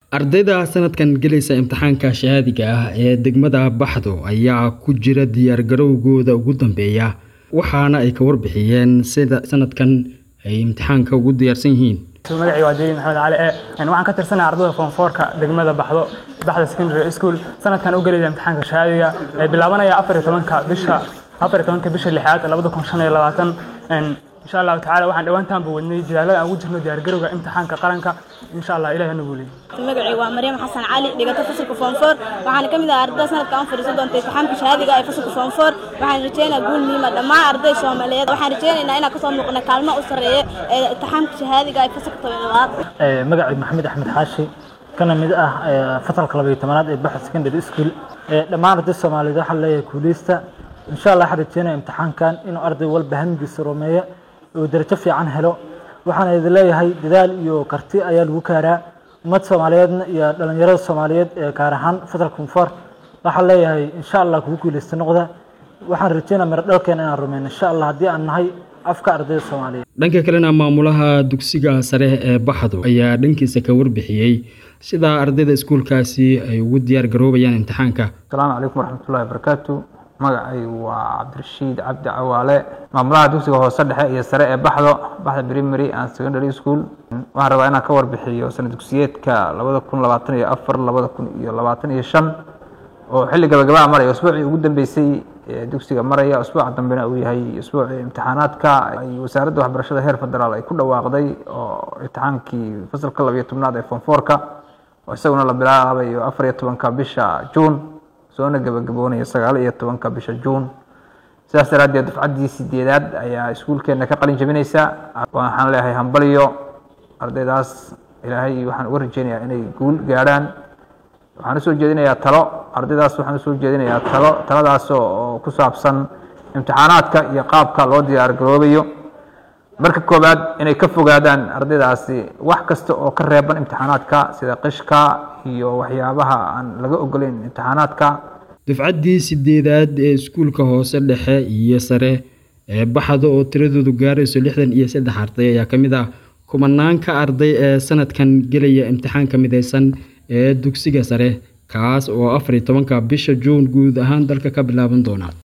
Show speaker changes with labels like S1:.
S1: ardayda sanadkan gelaysa imtixaanka shahaadiga ah ee degmada baxdo ayaa ku jira diyaargarowgooda ugu dambeeya waxaana ay ka warbixiyeen sida sanadkan ay imtixaanka ugu diyaarsan yihiin
S2: magacii waa jeliin maxamed cali e waxaan ka tirsanahay ardayda foomfoorka degmada baxdo baxda secondary school sanadkan u gelaya imtixaanka shahaadiga ee bilaabanaya afar iyo tobanka bisha afar iyo tobanka bisha lixaad labada kun shan iyo labaatan insha allahu tacala waxaan dhowaantaanba wadnay dadaalada aan ugu jirno diyaargarowga imtixaanka qaranka insha allah ilahi hana guuliyo
S3: magacii waa maryam xasan cali dhigata fasalka foom four waxaana ka mid ah ardayda sanadka aan fadhiisan doonta imtixaanka shahaadiga ee fasalka foom four waxaan rajeynayaa guul muhiima dhammaan arday soomaaliyeed waxaan rajeynaynaa inaan kasoo muuqno kaalmo u sarreeya ee imtixaanka shahaadiga ee fasalka tobanaad
S4: magacii maxamed axmed xaashi kana mid ah fasalka labayo tobanaad ee baxa secondary school dhammaan arday soomaaliyeed waxaan leeyahay kuuleysta insha allah waxaan rajeynaya imtixaankan inuu arday walba hamigiisa rumeeyo oo darajo fiican helo waxaan idin leeyahay dadaal iyo karti ayaa lagu kaaraa ummad soomaaliyeedna iyo dhalinyarada soomaaliyeed ee gaar ahaan fasalka kunfoor waxaan leeyahay insha allah kugu guuleysta noqda waxaan rajeynaa miro dhalkeena inaan rumeyno insha allah haddii aan nahay afka ardayda soomaaliyeed
S1: dhanka kalena maamulaha dugsiga sare ee baxdo ayaa dhankiisa ka warbixiyey sida ardayda iskuulkaasi ay ugu diyaar garoobayaan imtixaanka
S5: asalaamu calaykum waraxmatullahi wabarakaatu magacay waa cabdirashiid cabdi cawaale maamulaha dugsiga hoose dhexe iyo sare ee baxdo baxda primary and secondary school waxaan rabaa inaan ka warbixiyo sana dugsiyeedka labada kun labaatan iyo afar labada kun iyo labaatan iyo shan oo xilli gabagabaa maraya usbuucii ugu dambeysay ee dugsiga maraya usbuuca dambena uu yahay usbuucii imtixaanaadka ay wasaaradda waxbarashada heer federaal ay ku dhawaaqday oo imtixaankii fasalka labiyo tobnaad ee fonfoorka oo isaguna la bilaabayo afar iyo tobanka bisha juun soona gabagaboonaya sagaal iyo tobanka bisha juun sidaas daraaddeed dufcaddii sideedaad ayaa iskuulkeenna ka qalin jabinaysa waxaan leeyahay hambaliyo ardaydaas ilaahay waxaan uga rajeynayaa inay guul gaadhaan waxaan usoo jeedinayaa talo ardaydaas waxaan usoo jeedinayaa talo taladaas oo ku saabsan imtixaanaadka iyo qaabka loo diyaar garoobayo marka koowaad inay ka fogaadaan ardaydaasi wax kasta oo ka reeban imtixaanaadka sida qishka iyo waxyaabaha aan laga ogoleyn imtixaanaadka
S1: dufcaddii sideedaad ee iskuulka hoose dhexe iyo sare ee baxda oo tiradoodu gaarayso lixdan iyo saddex arday ayaa ka mid ah kumanaanka arday ee sanadkan gelaya imtixaanka mideysan ee dugsiga sare kaas oo afar iyo tobanka bisha juun guud ahaan dalka ka bilaaban doona